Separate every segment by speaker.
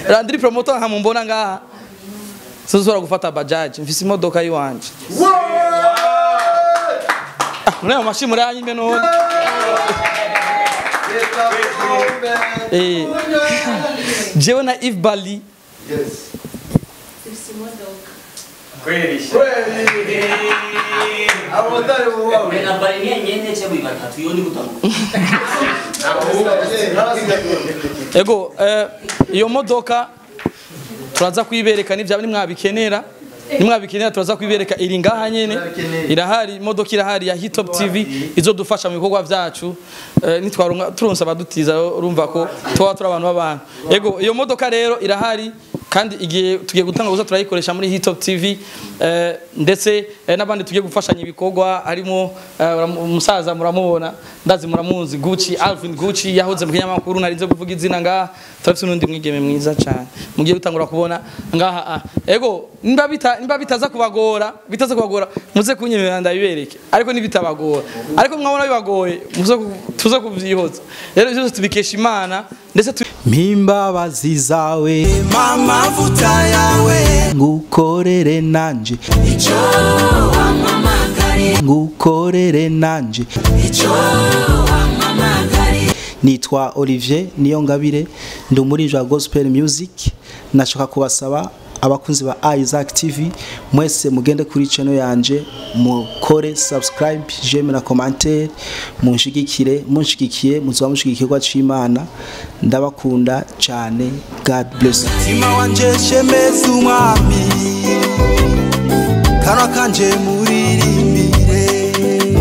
Speaker 1: Landry promoter nkamumbona ngaha sinzora gufata bajaji mfise imodoka yiwanje Ah, muri ayo mashi muri anyime none Eh, jewe na Yves Bali
Speaker 2: na bari nyene cyangwa batatu yo ni gutamuka
Speaker 1: ego eh, iyo modoka turaza kuyibereka nivya nimwabikenera nimwabikenera turaza kuyibereka iri ngaha nyene irahari imodoka irahari ya Hitop TV izodufasha mu bikorwa vyacu eh, nitwaronka turonsa abadutiza urumva ko tuba turi abantu b'abantu ego iyo modoka rero irahari kandi igihe tugiye gutanga gusa turayikoresha muri Hitop TV eh, ndetse eh, n'abandi tugiye gufashanya ibikorwa harimo eh, uramu- umusaza muramubona ndazi muramuzi Gucci Alvin Gucci yahoze mu kinyamakuru narinze kuvuga izina ngaha turafite n'undi mwigeme mwiza cyane mugiye gutangura kubona ngaha ah. ego nimba bita nimba bitaza kubagora bitaza kubagora muze kunyemerera ndabibereke ariko nibitabagora ariko mwabona bibagoye muze ku- tuze kuvyihoza rero byose tubikesha Imana ndetse tu
Speaker 3: mpimbabazi zawe mamavuta yawe ngukorere nanje icyo wampamagariye ngukorere nanje icyo wampamagariye nitwa Olivier Niyongabire ndi umuririmbyi wa gospel music nashaka kubasaba abakunzi ba Isaac TV mwese mugende kuri channel yanje mukore subscribe j'aime na commentaire munshigikire munshigikiye muzoba mushigikirwa c'Imana ndabakunda cyane God bless Tima wanje shemeza umwami kanwa kanje muririmbire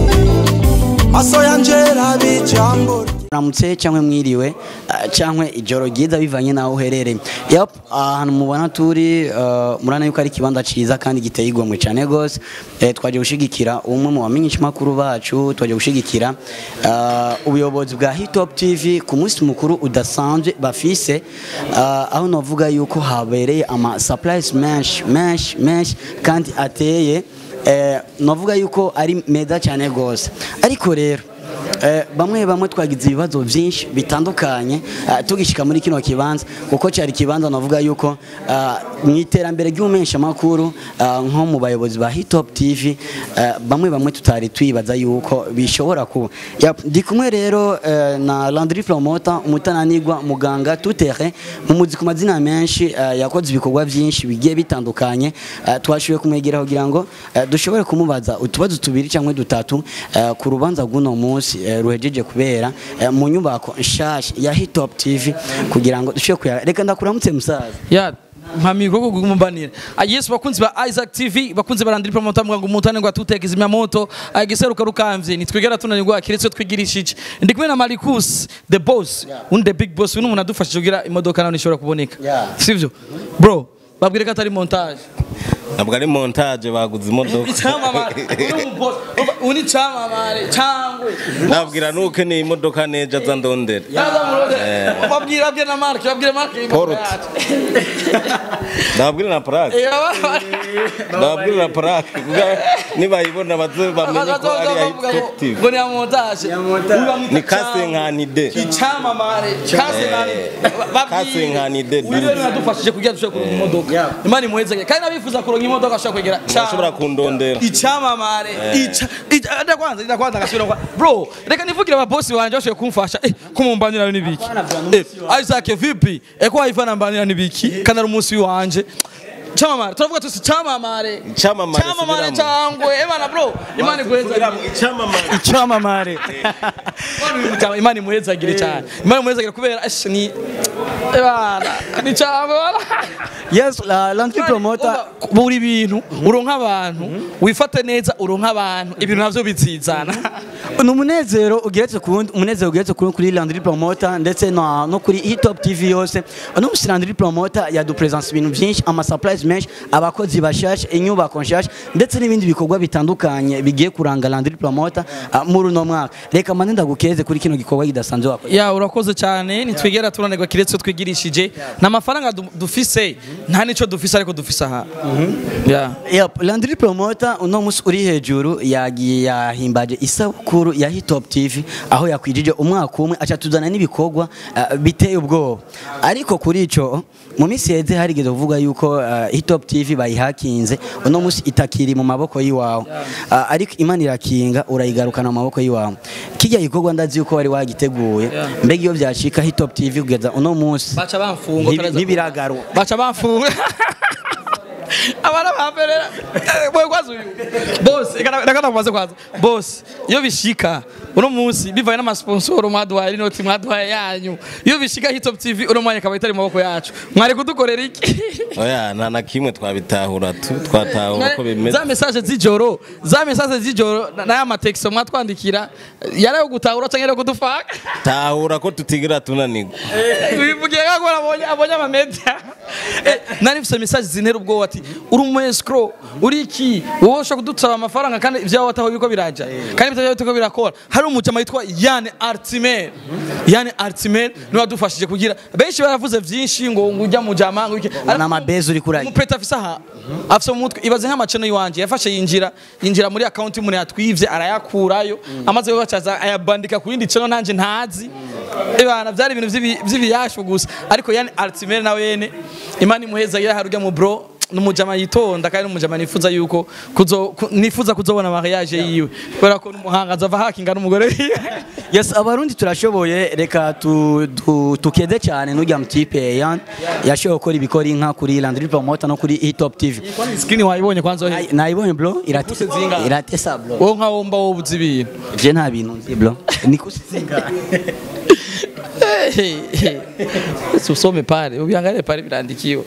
Speaker 3: maso yanje rabe jambo
Speaker 2: ramutse cyangwa mwiriwe ah, cyangwa ijoro ryiza bivanye naho uherereye yep ahantu mubona turi ah, murana yuko ari ikibanza cyiza kandi giteye igomwe cyane gose eh, twaje gushigikira umwe mu bamenyesha makuru bacu twaje gushigikira ah, ubuyobozi bwa Hitop TV ku munsi mukuru udasanzwe bafise ah, aho navuga yuko habereye ama surprise menshi menshi menshi kandi ateye eh, navuga yuko ari meza cyane gose ariko rero Eh, bamwe bamwe twagize ibibazo byinshi bitandukanye eh, tugishika muri kino kibanza kuko cyari kibanza navuga yuko eh, mu iterambere ry'umensha makuru nko mu bayobozi ba Hitop TV eh, bamwe bamwe tutari twibaza yuko bishobora kuba Yap, ndi kumwe rero eh, na Landry Promoter umutananirwa muganga tutere mu muzi ku mazina menshi eh, yakoze ibikorwa byinshi bigiye bitandukanye eh, twashoboye kumwegera kugira ngo eh, dushobore kumubaza utubazo tubiri cyangwa dutatu eh, ku rubanza rw'uno munsi eh, ruhejeje kubera eh, mu nyubako nshasha ya Hitop TV kugira ngo dushobore kuya reka ndakuramutse musaza
Speaker 1: ya mpamiko ko kugumbanira yesu bakunzi ba Isaac TV bakunzi barandiri promoter mwangu umutane ngo atutekeza imyamoto agiseruka rukamvye nitwigera tunanirwa kiretse twigirishije ndi kumwe na Marcus the boss undi the big boss undi umuntu adufashije kugira imodoka nawe ishobora kuboneka
Speaker 2: Yeah.
Speaker 1: sivyo bro babwire ko atari montage
Speaker 4: ntabwo ari montage baguze imodoka
Speaker 1: icyamamare uri umuboss uni cyamamare cyangwe
Speaker 4: nabwira nuko ni imodoka neja za ndondera
Speaker 1: yaza murode babwire babwire na Mark babwire Mark
Speaker 4: Port. ndababwira na parake ndababwira na parake nibayibona baze bamenye ko ari iya hitoptive
Speaker 1: ngo ni ya montage
Speaker 4: ni kase nkanide
Speaker 1: icyamamare kase nani
Speaker 4: Kase nkanide
Speaker 1: wiwe nadufashije kugira dushobore kuronka imodoka imana imuhezage kandi nabifuza kuronka imodoka ashobora kwegera
Speaker 4: bashobora kundondera
Speaker 1: icyamamare ica ica- ndakwanza ndakwanza gasubira kwa bro reka nivugire ababosi banje bashoboye kumfasha eh kumumbanira nibiki eh Isaac vipi eh ko wayivana mbanira nibiki kana ari umunsi wanje cyamamare turavuga tusi cyamamare
Speaker 4: Icyamamare,
Speaker 1: cyamamare
Speaker 4: subiramo.
Speaker 1: cyangwe eh bana bro imana iguhezage
Speaker 4: icyamamare
Speaker 1: icyamamare imana imuhezagire cyane imana imuhezagire kubera ese ni bana ni cyane bana
Speaker 2: yes la Landry Promoter
Speaker 1: buri bintu uronka abantu wifate neza uronka abantu ibintu navyo bizizana
Speaker 2: ni umunezero ugeretse ku wundi umunezero ugeretse kuri kuri Landry Promoter ndetse no, no kuri Hitop TV yose uno musi Landry Promoter yadupresence ibintu byinshi ama surprise menshi abakozi bashasha inyubako nshasha ndetse n'ibindi bikorwa bitandukanye bigiye kuranga Landry Promoter uh, muri uno mwaka reka mane ndagukeze kuri kino gikorwa kidasanzwe wakoze
Speaker 1: ya urakoze cyane nitwigera turanirwa kiretse twigirishije nta mafaranga du- dufise nta nico dufise ariko dufise aha ya
Speaker 2: Yep, Landry Promoter uno musi uri hejuru yagiye yahimbaje isabukuru makuru ya Hitop TV aho yakwijije umwaka umwe aca tuzana n'ibikorwa uh, biteye ubwoba ariko kuri ico mu minsi yeze harigeze kuvuga yuko uh, Hitop TV bayihakinze uno musi itakiri mu maboko yiwawe uh, ariko imana irakinga urayigarukana mu maboko yiwawe kijya gikorwa ndazi yuko wari wagiteguye mbega iyo byashika Hitop TV kugeza uno musi
Speaker 1: baca bamfunga
Speaker 2: ntibi- ntibiragaruka
Speaker 1: baca bamfunga abana bamberera mwe kwazi uyu bose nakana kumaze kwaza bose iyo bishika uno munsi bivaye n'amasponsoro mwaduhaye n'inoti mwaduhaye yanyu iyo bishika hitop tv uno mwanya akaba itari mu maboko yacu mwari kudukorera iki
Speaker 4: oya nta na kimwe twabitahura tu twatahura uko bimeze
Speaker 1: za message z'ijoro za message z'ijoro na- n'aya mateksto mwatwandikira yari ayo gutahura cyangwa yari ayo kudufaka
Speaker 4: tahura ko tutigira tunanirwa
Speaker 1: wivugiye ko abonye abonye amamedia Eh, nari mfise message zintera ubwoba ati uri umu escrow uri iki wowe ushobora kudusaba amafaranga kandi ibyawe wataho biko biraja kandi ibyo biko birakora hari umujama yitwa Yann Artimer Yann Artimer niwe wadufashije kugira benshi baravuze vyinshi ngo ngo ujya mu jama ngo iki
Speaker 2: na amabezi uri kuragira
Speaker 1: umupeta afise aha afise mu mutwe ibaze nk'amaceno yiwanje yafashe yinjira yinjira muri account y'umuntu yatwivye arayakurayo amaze kubacaza ayabandika ku yindi channel nanje ntazi ebana byari ibintu vy'ibi- vy'ibiyashu gusa ariko yani Alzheimer nawe yene imana imuheza yari harujya mu bro numujama yitonda kandi numujama nifuza yuko kuzo ku- nifuza kuzobona mariage yiwe kubera ko n'umuhanga azava hakinga n'umugore wiwe
Speaker 2: yes abarundi turashoboye reka tu, tu, tukede cyane n'ujya mutipe yan yashoboye gukora ibikora inka kuri Landry Promoter no kuri Hitop TV
Speaker 1: screen wayibonye kwanza ohe
Speaker 2: Nayi- nayibonye bro irate
Speaker 1: Kuse zingahe?
Speaker 2: iratesa bro
Speaker 1: wowe nka womba wowe uzi ibintu
Speaker 2: je nta bintu nzi bro ni kusizinga
Speaker 1: Hey, hey. Si usome pale, uviangalie pale vinaandikiwa.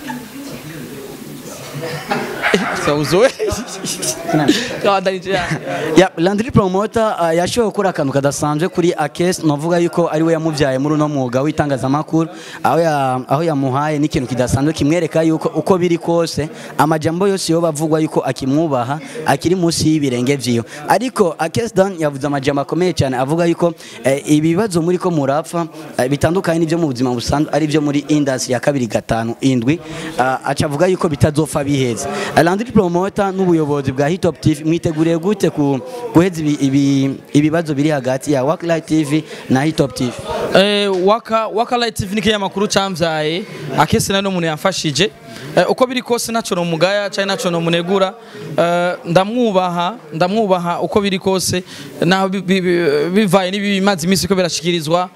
Speaker 1: Sauzoe. Kawaida nje ya.
Speaker 2: ya Landry Promoter uh, yashoboye gukora akantu kadasanzwe kuri Akes novuga yuko ari we yamuvyaye muri uno mwuga w'itangazamakuru aho ya, aho yamuhaye n'ikintu kidasanzwe kimwereka yuko uko biri kose amajambo yose yo bavugwa yuko akimwubaha akiri munsi y'ibirenge vyiwe ariko Akes Dan yavuze amajambo akomeye cyane avuga yuko eh, ibibazo muri ko murapfa eh, bitandukanye n'ibyo mu buzima busanzwe ari byo muri industry ya kabiri gatanu indwi uh, aca avuga yuko bitazopfa biheza Landry Promoter n'ubuyobozi bwa Hitop TV mwiteguriye gute ku guheza ibi- ibi- ibibazo biri hagati ya Worklight TV na Hitop TV
Speaker 1: Eh, waka waka light TV nike yamakuru camvyaye akese nano umuntu yafashije eh, uko biri kose naco no mugaya cyane naco no munegura eh, ndamwubaha ndamwubaha uko biri kose naho bi- bi- bi- bivaye n'ibimaze imisi ko birashikirizwa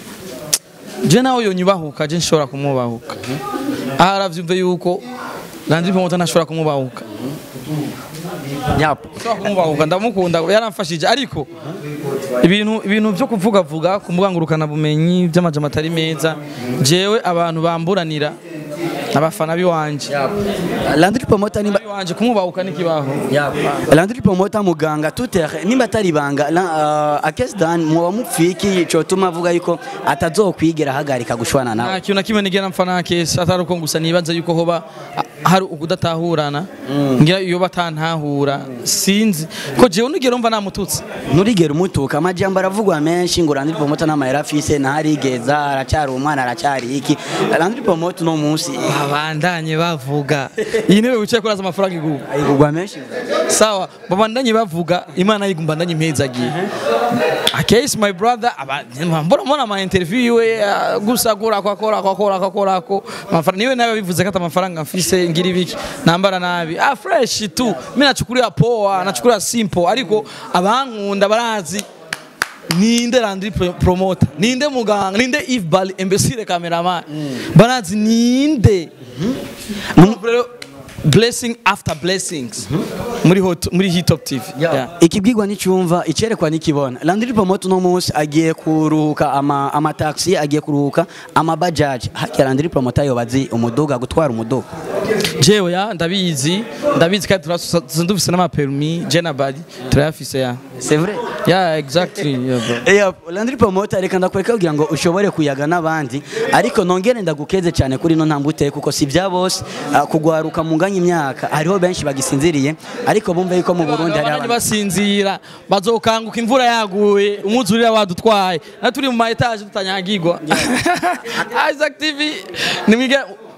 Speaker 1: je nawe yonyubahuka je nshobora kumwubahuka aha aravyumve yuko Landry Promoter ntashobora kumwubahuka
Speaker 2: Yap.
Speaker 1: Nshobora kumwubahuka ndamukunda yaramfashije ariko ibintu ibintu byo kuvuga vuga ku mbuga ngurukana bumenyi by'amajambo atari meza jewe abantu bamburanira abafana biwanje
Speaker 2: Landry Promoter nimba
Speaker 1: biwanje kumwubahuka n'ikibaho
Speaker 2: Landry Promoter muganga tutere nimba atari banga la- uh, Akes Dan muba mupfiki cotuma avuga yuko atazokwigera hagarika gushwana nawe
Speaker 1: nta kintu na kimwe nigera mpfa na kesi atari uko gusa nibaza yuko hoba a- hari ukudatahurana ngira iyo batantahura sinzi ko jewe nigera mva namututse
Speaker 2: nturigera umutuka amajambo aravugwa menshi ngo Landry Promoter n'amayera afise ntarigeza aracyari umwana aracyari iki Landry Promoter no munsi
Speaker 1: babandanye bavuga iyi ntebe wicaye kuraza amafaranga iguha
Speaker 2: ayigurwa menshi
Speaker 1: sawa babandanye bavuga imana yigumbandanye impezagiye akesi my brother aba- mbona mbona ama interview yiwe ah, gusa akora ako akora ako akora ako akora ako amafaranga niwe nawe bivuze ko ata amafaranga mfise ngira ibiki nambara nabi ah fresh tu mimi nachukulia poa nachukulia simple ariko abankunda barazi ninde Landry Pro- promoter ninde muganga ninde Yves Bali imbesire cameraman barazi ninde Rero, blessing after blessings muri hot muri hitop tv Yeah.
Speaker 2: ikibwirwa n'icyumva icerekwa n'ikibona Landry Promoter no munsi agiye kuruhuka ama amataxi agiye kuruhuka amabajaji hakya Landry Promoter yobazi umuduga gutwara umuduga
Speaker 1: jewe ya ndabizi ndabizi kandi turasa- dufise n'amapermi je na badi turayafise ya
Speaker 2: c'est vrai
Speaker 1: yeah exactly yeah, bro.
Speaker 2: Eya, Landry Promoter reka ndakwereka kugira ngo ushobore kuyaga n'abandi ariko nongere ndagukeze cyane kuri no ntambwe uteye kuko si bya bose ah, kugwaruka mu nganya imyaka hariho benshi bagisinziriye ariko bumve yuko mu Burundi hari
Speaker 1: abandi
Speaker 2: abantu
Speaker 1: basinzira bazokanguka imvura yaguye umwuzurira wadutwaye na turi mu ma etage tutanyagirwa Isaac TV nimwige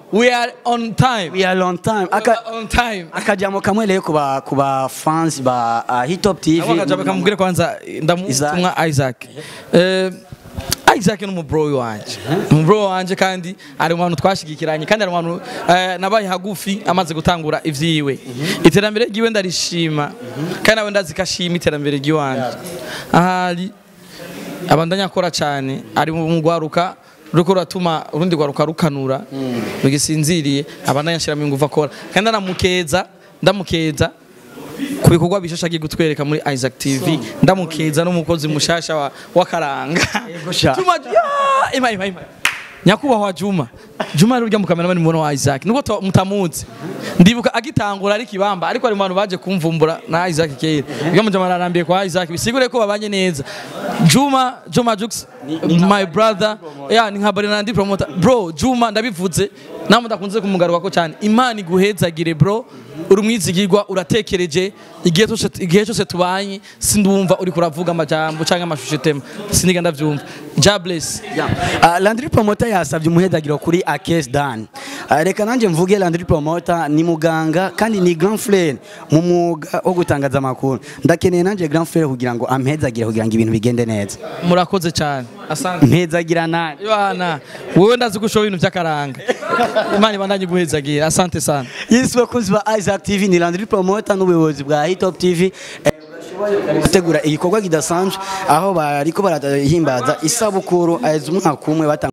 Speaker 1: we are on time
Speaker 2: we are long time aka
Speaker 1: on time
Speaker 2: akajambo kamwe rero kuba kuba fans ba uh, Hit Top TV
Speaker 1: Ako akajambo kamubwire kwanza ndamutumwa Isaac Eh, Isaac ni umubro wanje umubro wanje kandi ari mu bantu twashigikiranye kandi ari mu bantu eh, nabaye hagufi amaze gutangura ivyiwe iterambere ryiwe ndarishima kandi nawe ndazikashima iterambere ryiwanje ahari abandanya akora cyane ari mu gwaruka ruriko ruratuma urundi gwaruka rukanura rugisinziriye abandanya ashiramo ingufu akora kandi ndamukeza ndamukeza ku bikorwa bishasha agiye gutwereka muri Isaac TV ndamukeza n'umukozi mushasha wa, wa karanga
Speaker 2: sha.
Speaker 1: Juma ya, ima ima ima nyakubahwa Juma Juma ari urya mukameramani muno wa Isaac nuko to- mutamuzi ndibuka agitangura ari kibamba ariko ari mu bantu baje kumvumbura na Isaac kera iyo mujama ararambiye kwa Isaac bisigure ko babanye neza Juma Juma Jux my brother yeah ni nka Bernard promoter bro Juma ndabivuze namwe ndakunze kumugaruka ko cyane Imana iguhezagire bro uri umwizigirwa uratekereje igihe cyose igihe cyose tubanye sindumva uri kuravuga amajambo cyangwa amashusho tema siniga ndavyumva ja bless
Speaker 2: Uh, Landry Promoter yasabye umuhedagiro kuri Akes Dan. Uh, reka nanje mvuge Landry Promoter ni muganga kandi ni grand frère mu mwuga wo gutangaza amakuru. Ndakeneye nanje grand frère kugira ngo ampezagire kugira ngo ibintu bigende neza.
Speaker 1: murakoze cyane asante
Speaker 2: Mpezagira nani?
Speaker 1: Yohana wowe ndazi gushoba ibintu by'akaranga Imana ibandanye guhezagira asante sana
Speaker 2: Yes bakunzi ba Isaac TV ni Landry Promoter n'ubuyobozi bwa Hit Top TV. Eh, gutegura igikorwa kidasanzwe aho bariko barahimbaza isabukuru aheza umwaka umwe batanga